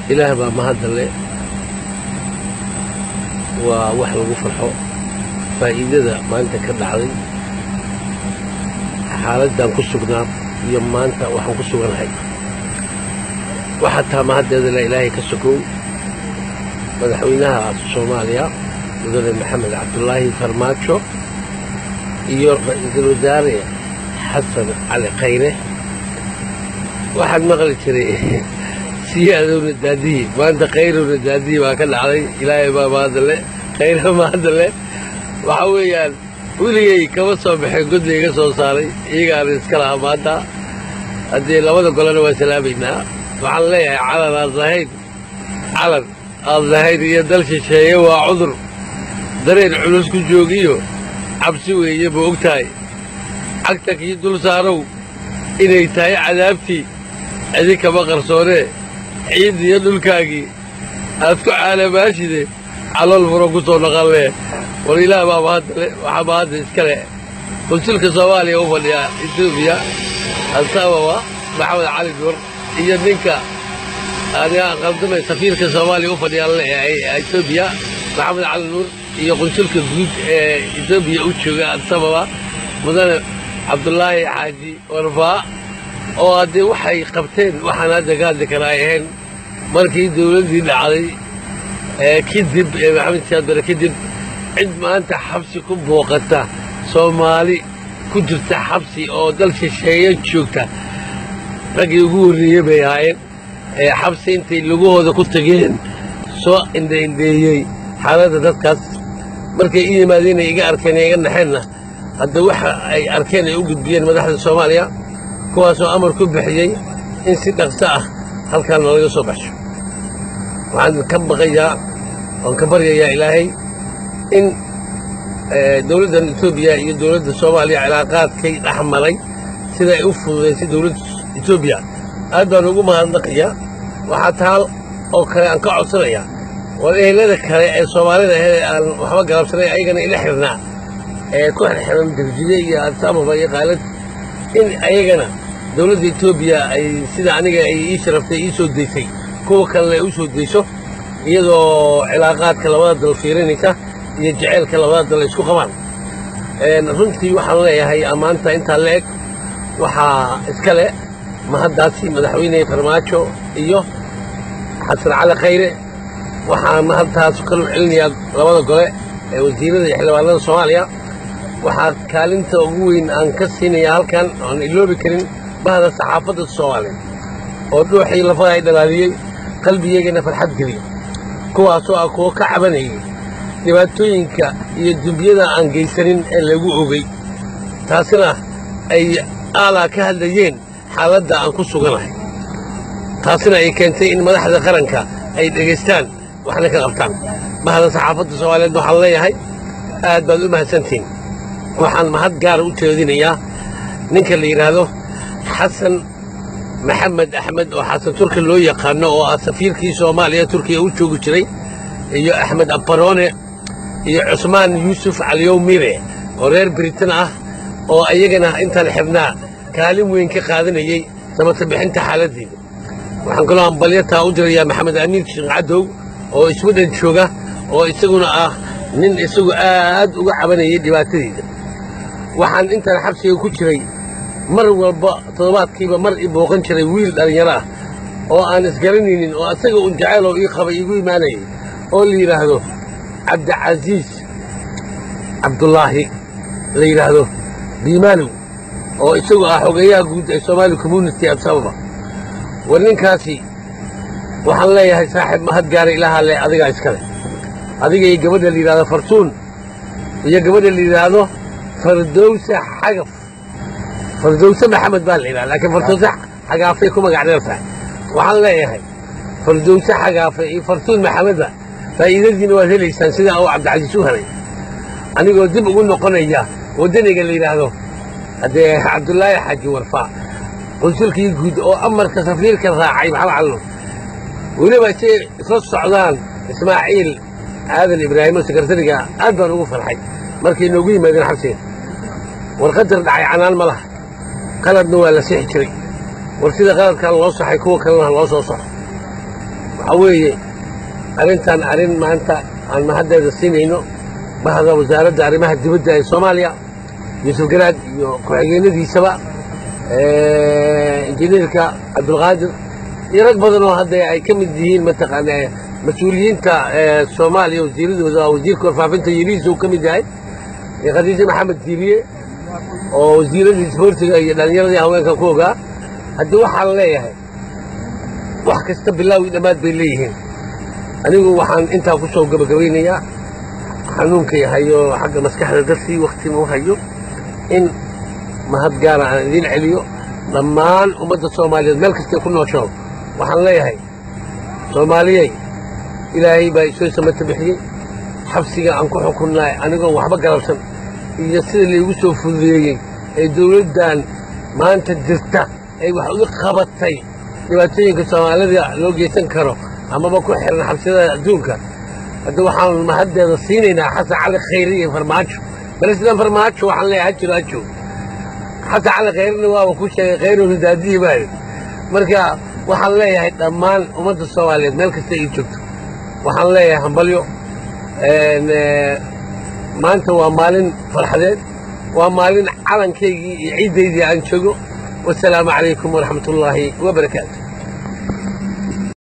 ilaah baa mahadda le waa wax lagu farxo faa'iidada maanta ka dhacday xaaladdan ku sugnaa iyo maanta waxaan ku suganahay waxaa taa mahaddeeda le ilaahay ka sokow madaxweynaha soomaaliya mudane maxamed cabdulaahi farmaajo iyo ra-iisul wasaare xasan cali khayre waxaad maqli jiray siyaadowna daadiye maanta khayrowna daadiye baa ka dhacday ilaahay baa mahadda le khayra mahadda le waxa weeyaan weligay kama soo baxeen godda iga soo saaray iyagaana iska lahaa maanta haddii labada golena waa salaamaynaa waxaan leeyahay calan aad lahayn calan aad lahayn iyo dal shisheeye waa cudur dareen culus ku joogiyo cabsi weeye ma og tahay cagta kii dul saarow inay tahay cadaabtii idinkama qarsoonee ciid iyo dhulkaagii aad ku caalamaashide calool furo ku soo naqanlee war ilaah baa mahadale waxaa mahadda iska leh konsulka soomaaliya u fadhiya etoobiya asababa maxamed cali nuur iyo ninka anigaan qaldamay safiirka soomaaliya u fadhiya etoobiya maxamed cali nuur iyo qunsulka guud ee etoobiya u jooga asababa mudane cabdulaahi xaaji warfaa oo haddee waxay qabteen waxaan hadda ka hadli kara ay ahayn markii dawladdii dhacday kadib ee maxamed siyaad bare kadib cid maanta xabsi ku booqata soomaali ku jirta xabsi oo dal shisheeye joogta raggii ugu horreeyey bay ahaayeen ee xabsi intay lugahooda ku tageen soo indhaindheeyey xaaladda dadkaas markay i yimaadeen ay iga arkeen ee iga naxeenna hadda waxa ay arkeen ay u gudbiyeen madaxda soomaaliya kuwaasoo amar ku bixiyey in si dhaqso ah halkaana laga soo baxsho waxaan ka baqayaa waan ka baryayaa ilaahay in dawladdan etoobiya iyo dawladda soomaaliya cilaaqaadkay dhex maray sida ay u fududaysay dawladda etoobiya aad baan ugu mahadnaqayaa waxaa taal oo kale aan ka codsanayaa war ehelada kale ee soomaalida ahee aan waxba galabsanay ayagana ila xirnaa ee ku xirxiran darjiye iyo adsaababa iyo qaalad in ayagana dawladda etoobiya ay sida aniga ay ii sharaftay ii soo daysay kuwa kalena ay u soo dayso iyadoo cilaaqaadka labada dal fiirinaysa iyo jeceylka labada dal isku qabaan runtii waxaan leeyahay ammaanta intaa la eg waxaa iska le mahaddaasi madaxweyne farmaajo iyo xasan cali khayre waxaan mahadtaas kalu celinayaa labada gole ee wasiirada iyo xildhibaanada soomaaliya waxaa kaalinta ugu weyn aan ka siinayaa halkan oan iloobi karin bahda saxaafadda soomaaliya oo dhuuxii lafaha ay dhalaaliyey qalbigeygana farxad geliyey kuwaasoo ah kuwo ka cabanayay dhibaatooyinka iyo dumbiyada aan geysanin ee lagu ogey taasina ay aalaa ka hadlayeen xaaladda aan ku suganahay taasina ay keentay in madaxda qaranka ay dhegaystaan waxna ka qabtaan bahda saxaafadda soomaaliyeed waxaan leeyahay aad baad u mahadsantihiin waxaan mahad gaara u jeedinayaa ninka la yidhaahdo xasan maxamed axmed oo xasan turki loo yaqaano oo ah safiirkii soomaaliya turkiya u joogi jiray iyo axmed abarone iyo cusmaan yuusuf caliyow mire oo reer britain ah oo iyagana intaan xibnaa kaalin weyn ka qaadanayey samata bixinta xaaladdeeda waxaan kaloo ambalyataa u dirayaa maxamed amiin sheekh cadow oo iswadhan jooga oo isaguna ah nin isagu aad uga cabanayay dhibaatadeeda waxaan intaan xabsiga ku jiray mar walba toddobaadkiiba mar i booqan jiray wiil dhallinyaro ah oo aan isgaranaynin oo asaga un jacayl oo ii qabay iigu imaanayay oo la yidhaahdo cabdicasiis cabdulaahi la yidhaahdo biimaalow oo isagu ah xogeeyaha guud ee soomaali community absababa war ninkaasi waxaan leeyahay saaxiib mahad gaara ilaahaa le adigaa iska leh adiga iyo gabadha la yidhahdo fartuun iyo gabadha la yidhaahdo fardowse xagaf fardowse maxamed baa la yidhahda laakiin fardowse xagaafay ku magac dheer tahay waxaan leeyahay fardowse xagaafe iyo fartuun maxamedba faa'iidadiina waad helaysaan sidaa uu cabdicasiis u helay anigoo dib ugu noqonaya waddaniga la yidhaahdo haddee cabdulaahi xaaji warfaa qunsulkii guud oo amarka safiirka raacay maxamed callo weliba say isla socdaan ismaaciil aadan ibraahimo sekretariga aad baan ugu farxay markay noogu yimaadeen xabsiga war qadar dhacay canaan ma laha qaladna waa la sixi jiray war sida qaladkan loo saxay kuwa kalena loo soo saxo waxaa weeye arrintan arrin maanta aan mahaddeeda siinayno bahda wasaaradda arrimaha dibadda ee soomaaliya yuusuf garaad iyo ku-xigeenadiisaba injineerka cabdulqaadir iyo rag badan oo hadda ay ka mid yihiin mataqaana mas-uuliyiinta soomaaliya wasiiradooda wasiirka warfaafinta yeliisa uu ka mid yahay iyo khadiija maxamed diiriye oo wasiiradii isboortiga iyo dhallinyaradii haweenka ku ogaa haddii waxaan leeyahay wax kasta bilaawi dhammaad bay leeyihiin anigu waxaan intaa ku soo gabagabaynayaa xanuunkay hayo xagga maskaxda dartii waktima u hayo in mahad gaara aan idiin celiyo dhammaan ummadda soomaaliyeed meel kastay ku noosho waxaan leeyahay soomaaliyey ilaahay baa isoo samata bixiyey xabsiga aan ku xukunnaay anigoon waxba galabsan iyo sida laygu soo fududeeyey ee dawladdan maanta jirta ay wax uga qabatay dhibaatooyinka soomaalida loo geysan karo amaba ku xiran xabsiyada adduunka hadda waxaan mahaddeeda siinaynaa xasan cali khayre iyo farmaajo balislan farmaajo waxaan leeyahay ha jiro ha joogo xasan cali khayrena waaba ku sheegay khayruna daadihi maayo marka waxaan leeyahay dhammaan ummadda soomaaliyeed meel kasta ay joogto waxaan leeyahay hambalyo maanta waa maalin farxadeed waa maalin calankaygii iyo ciiddaydii aan joogo wasalaamu calaykum waraxmat ullaahi wabarakaatu